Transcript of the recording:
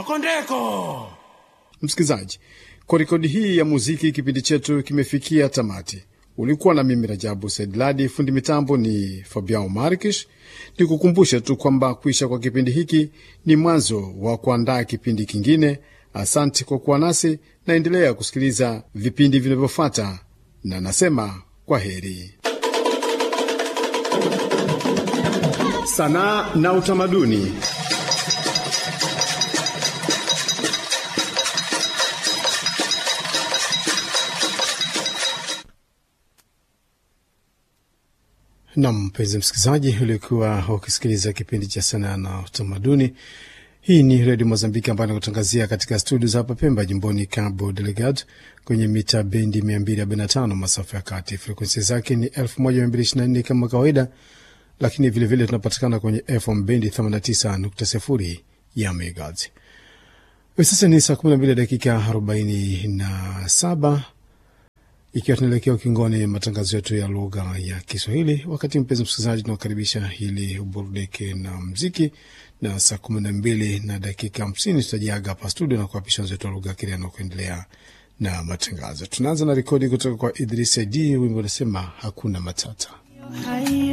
ndeko Msikilizaji, kwa rekodi hii ya muziki, kipindi chetu kimefikia tamati. Ulikuwa na mimi Rajabu Saidladi, fundi mitambo ni Fabian Markish. Ni kukumbusha tu kwamba kuisha kwa kipindi hiki ni mwanzo wa kuandaa kipindi kingine. Asante kwa kuwa nasi, naendelea kusikiliza vipindi vinavyofuata, na nasema kwa heri. Sanaa na utamaduni. Nam, mpenzi msikilizaji, ulikuwa ukisikiliza kipindi cha sanaa na utamaduni. Hii ni redio Mozambiki ambayo inakutangazia katika studio za hapa Pemba, jimboni Cabo Delgado, kwenye mita bendi 245 masafa ya kati. Frekuensi zake ni 1224 kama kawaida, lakini vilevile tunapatikana kwenye FM bendi 89.0 ya megahertz. Hivi sasa ni saa 12 dakika 47 ikiwa tunaelekea ukingoni matangazo yetu ya lugha ya Kiswahili. Wakati mpenzi msikilizaji, tunakaribisha ili uburudike na mziki, na saa kumi na mbili na dakika hamsini tutajiaga hapa studio na kuapisha wenzetu wa lugha ya Kireno kuendelea na matangazo. Tunaanza na rekodi kutoka kwa Idris Id, wimbo unasema hakuna matata.